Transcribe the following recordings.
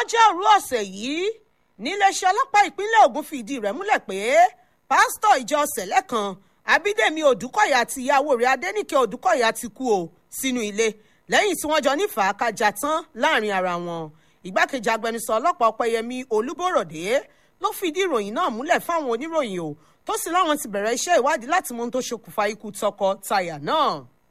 lọ́jọ́rú ọ̀sẹ̀ yìí níléeṣẹ́ ọlọ́pàá ìpínlẹ̀ Ògùn fìdí rẹ̀ múlẹ̀ pé pásítọ̀ ìjọ sẹ̀lẹ̀ kan Abídèmí Odùkọ̀yà àti ìyàwó rẹ̀ Adéníkẹ́ Odùkọ̀yà ti kú o sínú ilé lẹ́yìn tí wọ́n jọ ní fàákàjà tán láàrin ara wọn ìgbákejì agbẹnusọ ọlọ́pàá Ọpẹ́yẹmí Olúbọ̀rọ̀dé ló fìdí ìròyìn náà múlẹ̀ fáwọn oníròyìn o tó sì láwọn ti bẹ̀rẹ̀ iṣẹ́ ìwádìí láti mọ ohun tó ṣokùnfà ikú tọkọ-taya náà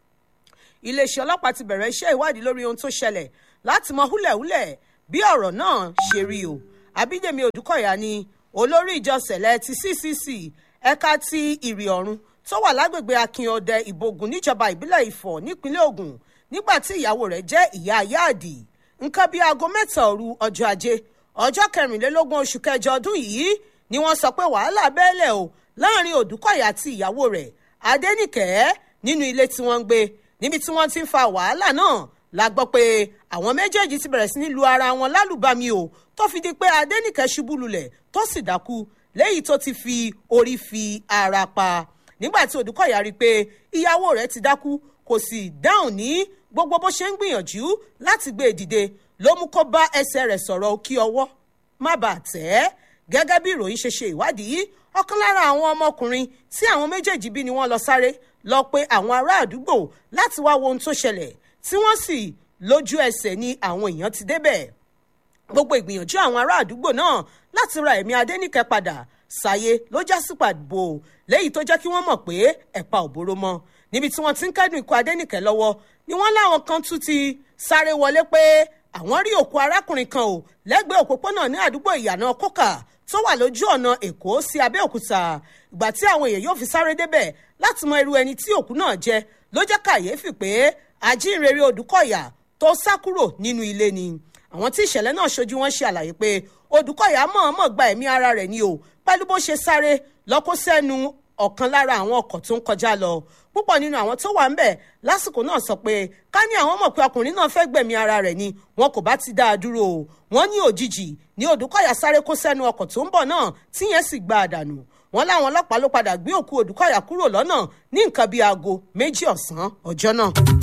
iléeṣẹ́ ọlọ́pàá ti bẹ̀rẹ̀ iṣẹ́ ìwádìí lórí ohun tó ṣẹlẹ̀ láti mọ húlẹ̀húlẹ̀ bí ọ̀rọ̀ náà ṣe rí o Abídèmí Odùkọ̀yà ni olórí ìjọ sẹ̀lẹ̀ ti CCC ẹ̀ka ti ìrì ọ̀run tó wà lágbègbè Akínọdẹ Ìbògùn níjọba ìbílẹ̀ Ifọ̀ nípínlẹ̀ Ògùn nígbà tí ìyàwó rẹ̀ jẹ́ ìyá Yáàdì nǹkan bíi aago mẹ́ta òru ọjọ́ ajé ọjọ́ kẹrìnlélógún oṣù kẹjọ ọdún yìí ni wọ́n sọ pé wàhálà bẹ́ẹ̀lẹ̀ o láàrin Odùkọ̀yà àti ìyàwó rẹ̀ Adéníkẹ́ nínú ilé tí wọ́n ń gbé níbi tí wọ́n ti ń fa wàhálà náà la gbọ́ pé àwọn méjèèjì ti bẹ̀rẹ̀ sí ní lu ara wọn lálùbami o tó fi di pé Adéníkẹ́ ṣubú lulẹ̀ tó sì dákú léyìí tó ti fi orí fi ara pa nígbà tí Odùkọ̀yà rí i pé ìyàwó rẹ̀ ti dákú kò sì dáhùn ní gbogbo bó ṣe ń gbìyànjú láti gbé e dìde ló mú kó bá ẹsẹ̀ rẹ̀ sọ̀rọ̀ kí ọwọ́ má bàa tẹ̀ ẹ́ gẹ́gẹ́ bí ìròyìn ṣe ṣe ìwádìí ọ̀kan lára àwọn ọmọkùnrin tí àwọn méjèèjì bí ni wọ́n lọ sáré lọ pé àwọn ará àdúgbò láti wá wo ohun tó ṣẹlẹ̀ tí wọ́n sì lójú ẹsẹ̀ ni àwọn èèyàn ti débẹ̀ gbogbo ìgbìyànjú àwọn ará àdúgbò náà láti ra ẹ̀mí Adéníkẹ́ padà ṣàyé ló já sí pàbó léyìí tó jẹ́ kí wọ́n mọ̀ pé ẹ̀pa ò bóró mọ́ níbi tí wọ́n ti ń kẹ́dùn ikú Adéníkẹ́ lọ́wọ́ ni wọ́n láwọn kan tún ti sáré wọlé pé àwọn rí òkú arákùnrin kan ò lẹ́gbẹ̀ẹ́ òpópónà ní àdúgbò ìyànà kókà tó wà lójú ọ̀nà èkó sí abẹ́òkúta ìgbà tí àwọn èèyàn yóò fi sáré débẹ̀ láti mọ irú ẹni tí òkú náà jẹ́ ló jẹ́ kàyéfì pé ajínrere Odùkọ̀yà tó sá kúrò nínú ilé ni àwọn tí ìṣẹ̀lẹ̀ náà ṣojú wọn ṣe àlàyé pé Odùkọ̀yà mọ̀ọ́mọ̀ gba ẹ̀mí ara rẹ̀ ni o pẹ̀lú bó ṣe sáré lọ́kọ́ sẹ́nu ọ̀kan lára àwọn ọkọ̀ tó ń kọjá lọ púpọ̀ nínú àwọn tó wà ń bẹ̀ lásìkò náà sọ pé ká ní àwọn mọ̀ pé ọkùnrin náà fẹ́ gbẹ̀mí ara rẹ̀ ni wọn kò bá ti dá a dúró o wọ́n ní òjijì ní Odùkọ̀yà sáré kó sẹ́nu ọkọ̀ tó ń bọ̀ náà tíyẹn sì gba àdànù wọ́n láwọn ọlọ́pàá ló padà gbé òkú Odùkọ̀yà kúrò lọ́nà ní nǹkan bíi aago méjì ọ̀sán ọjọ́ náà.